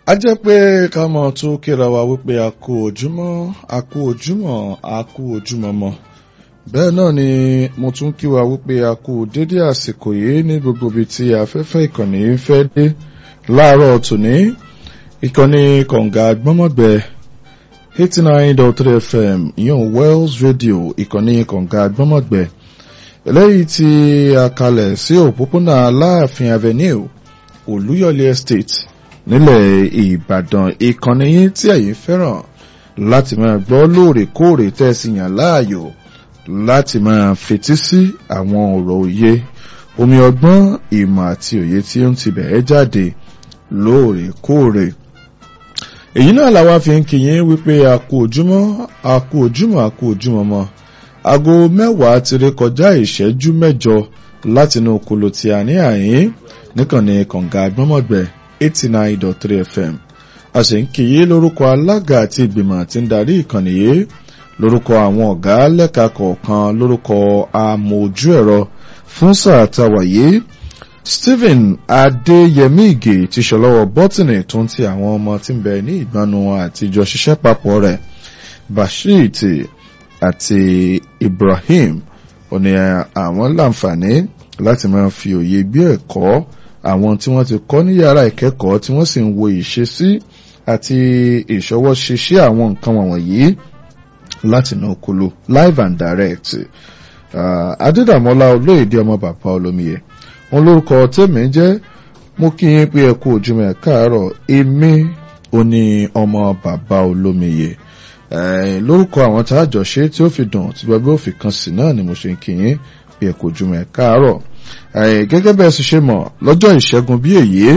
a jẹ́ pé ká mọ̀ tó kíra wa wípé a kú ojúmọ́ a kú ojúmọ́ a kú ojúmọ́ mọ́ bẹ́ẹ̀ náà ni mo tún kí wa wípé a kú dédé àsìkò yìí ní gbogbo ibi tí afẹ́fẹ́ ìkànnì ń fẹ́ dé láàárọ̀ tòní ìkànnì kọ̀ǹga gbọ́mọ̀gbẹ́ eighty nine dot three fm ìyọ̀n wells radio ìkànnì kọ̀ǹga gbọ́mọ̀gbẹ́ eléyìí tí a kalẹ̀ sí òpópónà aláàfin avenue olúyọ̀lé estate nílẹ̀ ìbàdàn ìkànnì yín tí ẹ̀yin fẹ́ràn láti máa gbọ́ lóòrèkóòrè tẹ́sí yàn láàyò láti máa fetí sí àwọn ọ̀rọ̀ òye omi ọgbọ́n ìmọ̀ àti òye tí ó ń ti bẹ̀ẹ́ jáde lóòrèkóòrè èyí náà làwa fi ń kí yín wípé a kú ojúmọ́ a kú ojúmọ́ a kú ojúmọ́ mọ́ aago mẹ́wàá ti ré kọjá ìṣẹ́jú mẹ́jọ látinú kolo tí a ní àyín níkànnì kànga gbọ́mọ̀gbẹ́ eighty nine dot three fm a sì ń kí yín lórúkọ alága àti ìgbìmọ̀ tí ń darí ìkànnì yìí lórúkọ àwọn ọ̀gá lẹ́ka kọ̀ọ̀kan lórúkọ amójú ẹ̀rọ fún sáà táwa yìí stephen adéyẹmí ìgè ti ṣọlọ́wọ́ bọ́tìnì tó ń ti àwọn ọmọ tí ń bẹ ní ìgbanu àtijọ́ ṣiṣẹ́ papọ̀ rẹ̀ bashir àti ibrahim ó ní àwọn láǹfààní láti máa fi òye gbé ẹ̀kọ́ àwọn tí wọ́n ti kọ́ ní yàrá ìkẹ́kọ̀ọ́ tí wọ́n sì ń wo ìṣesí àti ìṣọwọ́ ṣiṣẹ́ àwọn nǹkan wọ̀nyí láti inú okolo live and direct adédàmọ́lá olóyèdè ọmọ bàbá olómiyẹ wọn lórúkọ tèmi jẹ́ mo kí yín pé ẹ kú ojúmọ́ ẹ káàárọ̀ èmi ò ní ọmọ bàbá olómiyẹ lórúkọ àwọn tá a jọ ṣe tí ó fi dùn tí gbogbo òfin kan sí náà ni mo ṣe ń kí yín pé ẹ kú ojúmọ́ ẹ káàárọ̀ gẹ́gẹ́ bẹ́ẹ̀ sì ṣe mọ̀ lọ́jọ́ ìṣẹ́gun bí èyí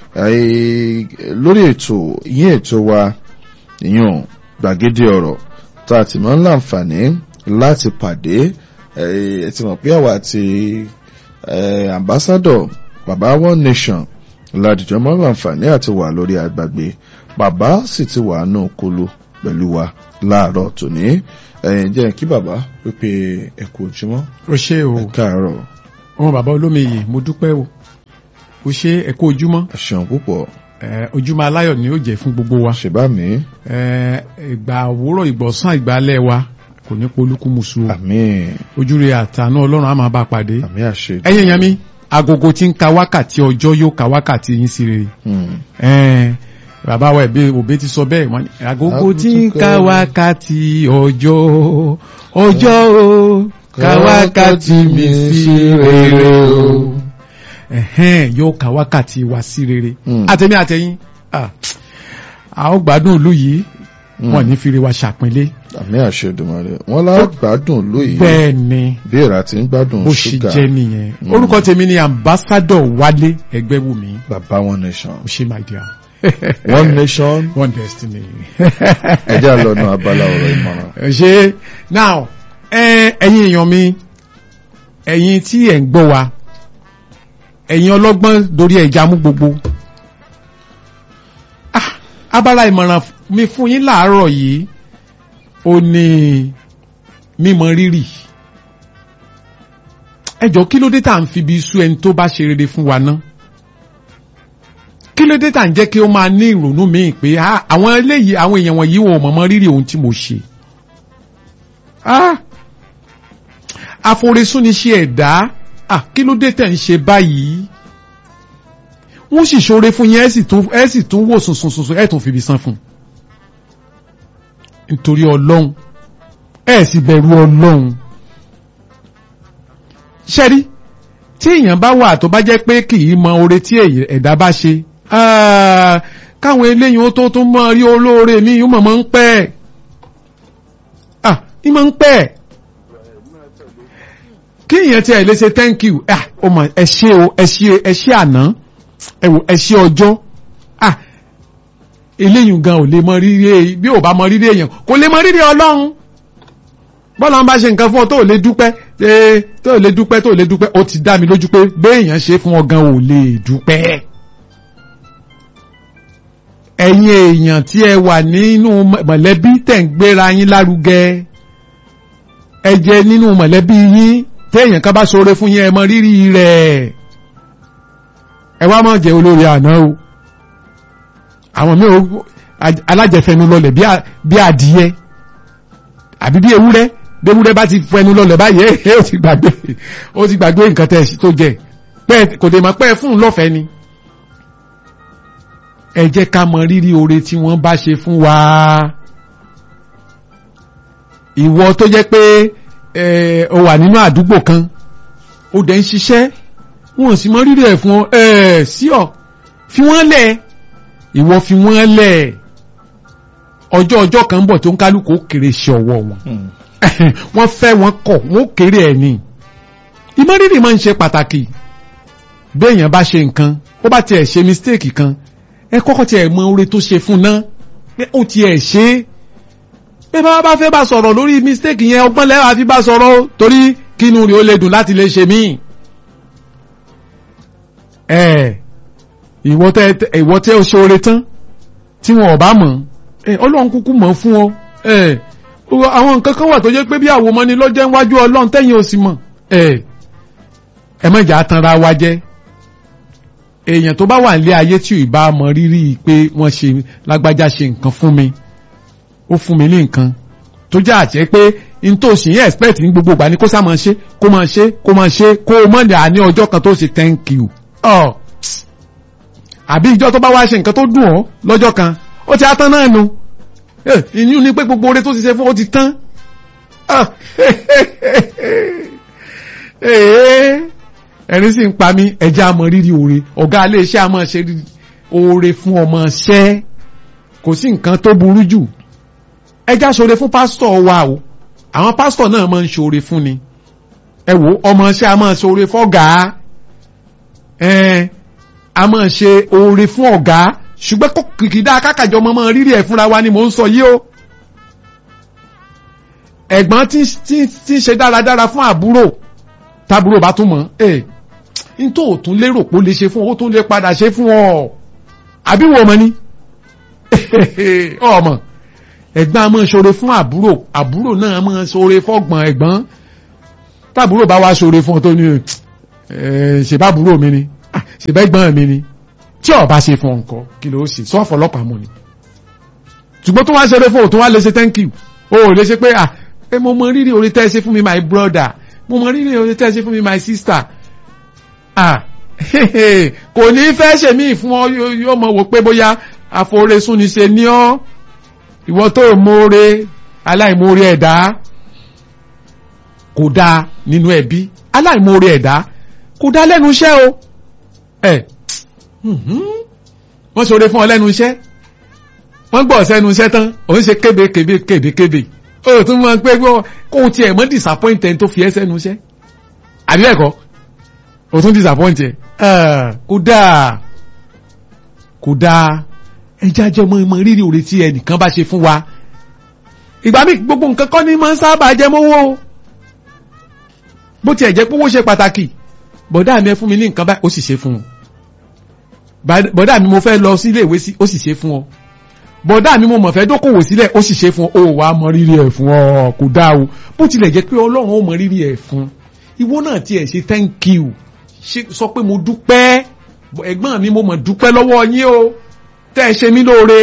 lórí ètò yín ètò wa ìyún gbàgede ọ̀rọ̀ tá a ti máa ń láǹfààní láti pàdé ẹ ti mọ̀ pé àwa àti ambassador baba one nation ládìjọ́ máa ń láǹfààní àti wà lórí àgbàgbé bàbá sì ti wà nù kulu pẹ̀lú wa láàárọ̀ tòní jẹ́ kí bàbá pípé ẹ̀kọ́ ojúmọ́ o ṣe o káàárọ̀ ọmọ bàbá olómiyè mo dúpẹ́ o o ṣe ẹ̀kọ́ ojúmọ́ ẹ̀ṣẹ̀ púpọ̀ ojúmọ́ aláyọ̀ ni ó jẹ́ fún gbogbo wa ṣèbá mi ìgbà òwúrọ̀ ìgbọ̀sán ìgbàlẹ̀ wa kò ní polúkú musu o àmín ojúre àtànú ọlọ́run á máa bá pàdé àmín àṣẹ ẹ̀yin èèyàn mi agogo tí ń ka wákàtí ọjọ́ yóò ka wákàtí yín sí rere bàbá wa ẹ̀bí òbí ti sọ bẹ́ẹ̀ wọ́n ní agogo tí ń ka wákàtí ọjọ́ ọjọ́ o ka wákàtí mi sí rere o ẹ̀hẹ́n yóò ka wákàtí wa sí rere àtẹ̀mí àtẹ̀yìn a ó gbádùn ìlú yìí wọ́n ní fìrí wa ṣàpínlẹ̀ àmì àṣẹ Èdùmàrè wọn lá gbádùn lóyè bẹ́ẹ̀ ni bí èèrà ti ń gbádùn bó ṣe ṣúgà jẹ́ nìyẹn orúkọ tèmi ni ambassador Wálé Ẹgbẹ́wùmí bàbá one nation ó ṣe my dear one nation one destiny. ẹjẹ àlọnà abala ọ̀rọ̀ ìmọ̀ràn. ṣe now ẹ̀yin èèyàn mi ẹ̀yin tí ẹ̀ ń gbọ́ wa ẹ̀yin ọlọ́gbọ́n dorí ẹja mú gbogbo ah abala ìmọ̀ràn mi fún yín láàárọ̀ yìí ó ní mímọ rírì ẹ jọ kí ló dé tá à ń fi ibi sú ẹni tó bá ṣe rere fún wa ná kí ló dé tá à ń jẹ́ kí ó máa ní ìrònú míì pé àwọn eléyìí àwọn èèyàn wọ̀nyí wọn ò mọ̀mọ́ rírì ohun tí mo ṣe àforesún ni ṣe ẹ̀dá kí ló dé tẹ̀ ń ṣe báyìí wọ́n sì ṣoore fún yín ẹ sì tún wò sùnsùnsùn ẹ tún fi ibi san fún nítorí ọlọ́run ẹ sì bẹ̀rù ọlọ́run ṣẹ́rí tí èèyàn bá wà tó bá jẹ́ pé kì í mọ oore tí ẹ̀dá bá ṣe káwọn eléyìí ó tó tún mọ rí olóore mi yóò mọ̀ mọ́ ń pẹ́ ah ní mọ̀ ń pẹ́ kí èèyàn tí ẹ lè ṣe thank you ah ó mọ ẹ ṣé o ẹ ṣé ẹ ṣé àná ẹ wò ẹ ṣé ọjọ́ ah eléyìí gan ò lè mọ rírì bí ò bá mọ rírì èèyàn kò lè mọ rírì ọlọ́run bọ́lá ń bá ṣe nǹkan fún ọ tó lè dúpẹ́ tó lè dúpẹ́ tó lè dúpẹ́ ó ti dá mi lójú pé béèyàn ṣe fún ọ gan ò lè dúpẹ́ ẹ̀yin èèyàn tí ẹ wà nínú mọ̀lẹ́bí tẹ̀ ń gbéra yín lárugẹ ẹ jẹ́ nínú mọ̀lẹ́bí yín téèyàn kan bá ṣoore fún yín ẹ mọ rírì rẹ̀ ẹ wá má jẹ́ olórí àná o àwọn mi ò alájẹfẹnu lọlẹ̀ bí adìyẹ àbí bí ewúrẹ́ bí ewúrẹ́ bá ti fẹnu lọlẹ̀ báyìí ẹ ó ti gbàgbé ó ti gbàgbé nǹkan tẹ̀ tó jẹ pẹ́ kò dé máa pẹ́ fún un lọ́fẹ̀ẹ́ ni ẹ jẹ́ ká mọ rírì oore tí wọ́n bá ṣe fún wa ìwọ tó jẹ́ pé ó wà nínú àdúgbò kan ó dẹ̀ ń ṣiṣẹ́ wọn sì mọ rírì ẹ̀ fún ọ ẹ̀ sí ọ fi wọ́n lẹ̀ ìwọ fi wọ́n lẹ̀ ọjọ́ ọjọ́ kan ń bọ̀ tó ń kálukú kéré ṣe ọwọ́ wọn wọ́n fẹ́ wọn kọ̀ wọ́n kéré ẹ̀ ní ìmọ̀rírì máa ń ṣe pàtàkì béèyàn bá ṣe nǹkan ó bá tiẹ̀ ṣe mistake kan ẹ kọ́kọ́ tiẹ̀ mọ oore tó ṣe fún náà pé ó tiẹ̀ ṣe é pé bá bá fẹ́ bá sọ̀rọ̀ lórí mistake yẹn ọgbọ́n lẹ́wà fi bá sọ̀rọ̀ torí kínú rẹ̀ ó lè dùn láti lè ṣe míì. ẹ ìwọ tẹ ìwọ tẹ ó ṣe oore tán tí wọn ò bá mọ̀ ẹ ọlọ́run kúkú mọ̀ fún ọ ẹ àwọn nǹkan kan wà tó jẹ́ pé bí àwòmọ́ ni lọ́jọ́ iwájú ọlọ́run tẹ́yìn ò sì mọ̀ ẹ ẹ má jà tanra wa jẹ́ èèyàn tó bá wà nílé ayé tí ò bá mọ rírì pé wọ́n ṣe lágbájá ṣe nǹkan fún mi ó fún mi ní nǹkan tó jẹ́ àjẹ́ pé n tó sì yẹn expect ní gbogbo ìgbà ni kó sáà máa ṣe kó máa ṣe kó máa ṣe kó o mọ̀ ní àní ọjọ́ kan tó ṣe thank you. ọ àbí ìjọ tó bá wá ṣe nǹkan tó dùn ọ́ lọ́jọ́ kan ó ti á tán náà nu ìyún ni pé gbogbo oore tó ti ṣe fún ó ti tán. ẹ̀rín sì ń pa mí ẹja àmọ́ rírì oore ọ̀gá iléeṣẹ́ àmọ́ ṣe oore fún ọmọ ṣẹ́ kò sí nǹkan tó burú jù ẹjá ṣoore fún pásítọ̀ wa o àwọn pásítọ̀ náà máa ń ṣoore fún ni ẹ wo ọmọ ṣẹ́ a máa ṣoore fọ́gà ẹ a máa ṣe oore fún ọ̀gá ṣùgbọ́n kò kìkìdá akákàjọ ọmọ máa rírì ẹ̀ fúnra wa ni mò ń sọ yìí o ẹ̀gbọ́n tí ń ṣe dáradára fún àbúrò tábúrò bá tún mọ̀ ẹ n tó tún lérò pé ó lè ṣe fún ọ ó tún lè padà ṣe fún ọ àbí wo ọmọ ni ọmọ ẹ̀gbọ́n a máa ṣoore fún àbúrò àbúrò náà a máa ṣoore fọ́gbọ̀n ẹ̀gbọ́n tábúrò bá wá ṣoore fún ọ tó ní ṣèbá àbúrò mi ni ṣèbá ẹ̀gbọ́n mi ni tí ó bá ṣe fún ọkọ kí ló ṣe sọ ọ̀fọ̀lọ́pàá mọ́ ni ṣùgbọ́n tó wá ṣeré fún òtún wá lè ṣe thank you o ò lè ṣe pé ah ẹ mo mọ rírì orí tẹ́ ẹ ṣe fún mi my brother mo mọ rírì orí tẹ́ ẹ ṣe fún mi my sister ah kò ní fẹ́ ṣèmí fún ọ yóò mọ̀ wò pé bóyá àforesún ni ṣe ní ọ́ ìwọ tó mọ́re aláìmọ́re ẹ̀dá kò dáa nínú ẹbí aláìmọ́re ẹ̀dá kò dáa lẹ́nu iṣẹ́ o ẹ̀ wọ́n ṣoore fún ọ lẹ́nu iṣẹ́ wọ́n gbọ́ sẹ́nu iṣẹ́ tán ò ń ṣe kébé kébé kébé kébé o tún mọ̀ pé kó o tiẹ̀ mọ́ disappoint ẹni tó fi ẹ́ sẹ́nu iṣẹ́ àbí ẹ̀kọ́ o tún disappoint ẹ̀ kò dáa kò dáa ẹjá jẹ́ ọmọ ìmọ̀ rírì òre tí ẹnìkan bá ṣe fún wa ìgbà míì gbogbo nǹkan kọ́ ni máa ń sábà jẹ́ mọ́wọ́ bó tiẹ̀ jẹ́ pówó ṣe pàtàkì bọ̀dá mi ẹ fún mi ní nǹkan báyìí ó sì ṣe fún ọ bọ̀dá mi mo fẹ́ lọ sí ilé ìwé sí ó sì ṣe fún ọ bọ̀dá mi mo mọ̀ fẹ́ dókòwò sílẹ̀ ó sì ṣe fún ọ ó wàá mọ rírì ẹ̀ fún ọ kò dáa o bó tilẹ̀ jẹ́ pé ọlọ́run ó mọ rírì ẹ̀ fún ìwọ náà tiẹ̀ ṣe thank you sọ pé mo dúpẹ́ ẹ̀gbọ́n mi mo mọ̀ dúpẹ́ lọ́wọ́ yín o tẹ́ ẹ ṣe mí lóore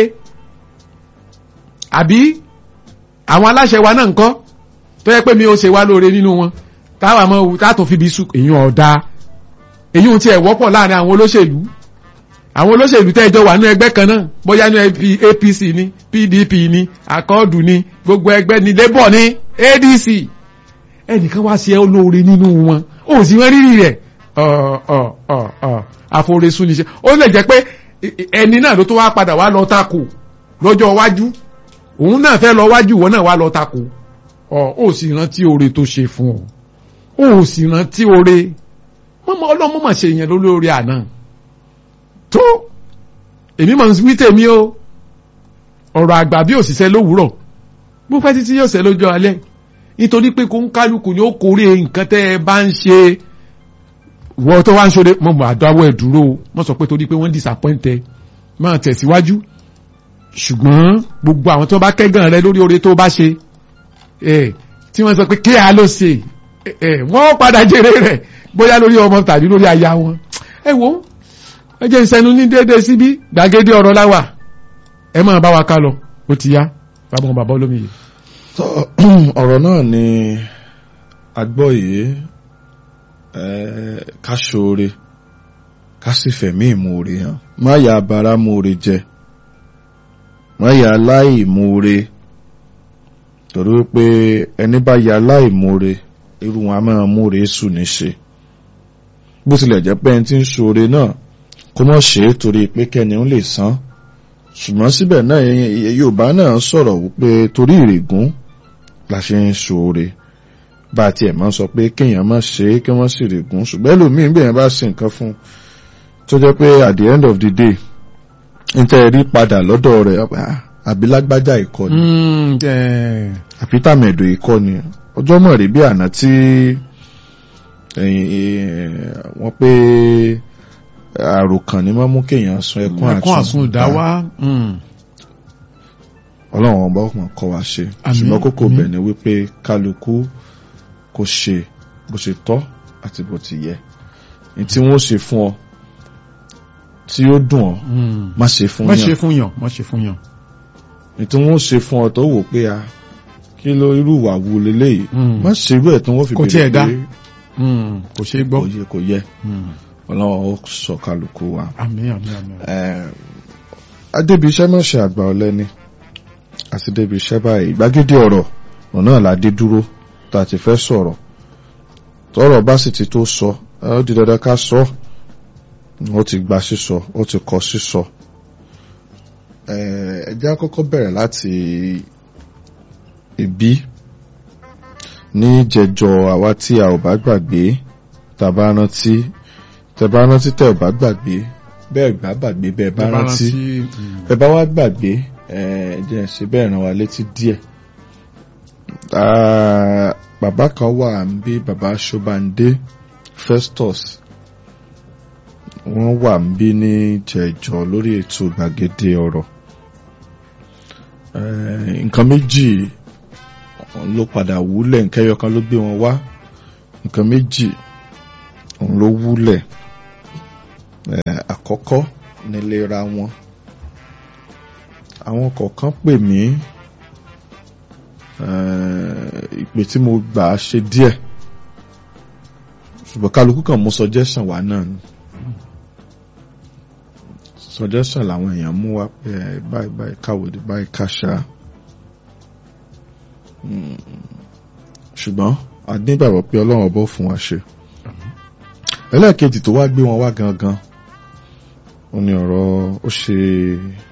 àbí àwọn aláṣẹ wa náà ń kọ́ tó yẹ pé mi ò ṣe wá lóore nínú wọn táwa mọ ewu tá tó fi bí sùn èyí ọ̀dà èyí ò tiẹ̀ wọ́pọ̀ láàrin àwọn olóṣèlú àwọn olóṣèlú tẹ́ ẹjọ́ wà ní ẹgbẹ́ kan náà bóyá ní APC ní PDP ní akọ́ọ̀dù ní gbogbo ẹgbẹ́ ní labour ní ADC ẹnìkan wá sí ẹ olóore nínú wọn ó sì wọ́n rírì rẹ̀ àforesún níṣẹ́ ó lè jẹ́ pé ẹni náà ló tó wá padà wá lọ tako lọ́jọ́ iwájú òun náà fẹ́ lọ wájú ìwọ náà wá lọ tako ọ ó sì rántí oore tó ṣe fún ọ ó sì rántí oore mọ́mọ́ ọlọ́mọ mà ṣe yẹn lórí àná tó èmi mọ̀ wí tèmi o ọ̀rọ̀ àgbà bí òṣìṣẹ́ lówùúrọ̀ bó pẹ́ títí yóò ṣe lọ́jọ́ alẹ́ nítorí pé kó ń kálukú ni ó kórè nǹkan tẹ́ ẹ bá ń ṣe wọ́n tó wá ń ṣoore mọ̀ mọ̀ àdáwọ̀ ẹ̀ dúró wọ́n sọ pé torí pé wọ́n disappointed máa tẹ̀síwájú ṣùgbọ́n gbogbo àwọn tó bá kẹ́gàn rẹ lórí oore tó bá ṣe tí wọ́n sọ pé kí a ló ṣe wọ́n padà jèrè rẹ̀ bóyá lórí ọmọ tàbí lórí aya wọn ẹ wo ẹ jẹ́ ìsẹ́nu ní déédéé síbí gbàgede ọ̀rọ̀ láwà ẹ máa bá wa ká lọ ó ti yá bàbá wọn bàbá olómi yìí. ọ̀rọ̀ náà ni agbọ́ yìí ká ṣoore ká sì fẹ̀mí ìmoore hàn má yà abara moore jẹ má yà aláìmoore torí pé ẹni bá yà aláìmoore irú wọn a máa moore sùn ní ṣe bó tilẹ̀ jẹ́ pé ẹni tí ń ṣoore náà kó mọ̀ ṣe é torí pé kẹ́ni ń lè san ṣùgbọ́n síbẹ̀ náà Yorùbá náà sọ̀rọ̀ wípé torí ìrègùn la ṣe ń ṣoore bá a tiẹ̀ máa sọ pé kéèyàn má ṣe é kí wọ́n sì règùn ṣùgbọ́n ẹlòmíín bẹ́ẹ̀ bá ṣe nǹkan fún un tó jẹ́ pé at the end of the day n tẹ́ rí padà lọ́dọ̀ rẹ̀ àbí lágbájá ìkọ́ni àbí tàmẹ̀dò ìkọ́ni ọjọ́ mọ̀ rí bí àná tí wọ́n pé àròkàn ni máa mú kéèyàn sun ẹkún àsun ìdáwà ọlọ́run ọba ọkùnrin kọ́ wa ṣe ṣùgbọ́n kókó bẹ̀ ni wípé kálukú kò ṣe bó ṣe tọ́ àti bó ti yẹ ní tí wọ́n ṣe fún ọ tí ó dùn ọ má ṣe fún má yàn ṣe fún yàn má ṣe fún yàn. ní tí wọ́n ṣe fún ọ tó wò pé a kí ló irú ìwà wo leléyìí má ṣe irú ẹ̀ tí wọ́n fi Kò tiẹ̀ bèrè dá. pé kò ṣeé gbọ́. kò yẹ kò yẹ ọlọ́run ó sọ kálukú wa. àmín àmín àmín. Eh, adébi iṣẹ́ má ṣe àgbà ọ̀lẹ́ni àti débi iṣẹ́ báyìí gbàgede ọ̀rọ̀ ọ̀nà àlàdé dúró tá a ti fẹ́ sọ̀rọ̀ tọ́rọ̀ bá sì ti tó sọ ẹ ó di dandan ká sọ ó ti gba sísọ ó ti kọ sísọ Eh, ẹ jẹ́ á kọ́kọ́ bẹ̀rẹ̀ láti ìbí ní jẹjọ àwa tí a ò bá gbàgbé tá a bá rántí tẹ bá rántí tẹ ò bá gbàgbé bẹ́ẹ̀ gbà gbàgbé bẹ́ẹ̀ bá rántí ẹ bá wá gbàgbé ẹ jẹ́ ṣe bẹ́ẹ̀ ràn wá létí díẹ̀ Ah, bàbá kan wà ń bí bàbá Ṣọ́bàndé Festus wọ́n wà ń bí ní jẹjọ lórí ètò gbàgede ọ̀rọ̀ Eh, nǹkan méjì ló padà wúlẹ̀ nǹkan ẹyọ kan ló gbé wọn wá nǹkan méjì òun ló wúlẹ̀ Eh, àkọ́kọ́ nílera wọn àwọn kọ̀ọ̀kan pè mí eh, ìpè tí mo gbà á ṣe díẹ̀ ṣùgbọ́n kálukú kan mú suggestion wá náà ni suggestion làwọn èèyàn mú wá pé eh, báyìí báyìí káwòdì báyìí káṣá Mm, ṣùgbọ́n a nígbàgbọ́ pé ọlọ́run ọbọ̀ fún wa ṣe ẹlẹ́ẹ̀kejì tó wá gbé wọn wá gangan ó ní ọ̀rọ̀ ó ṣe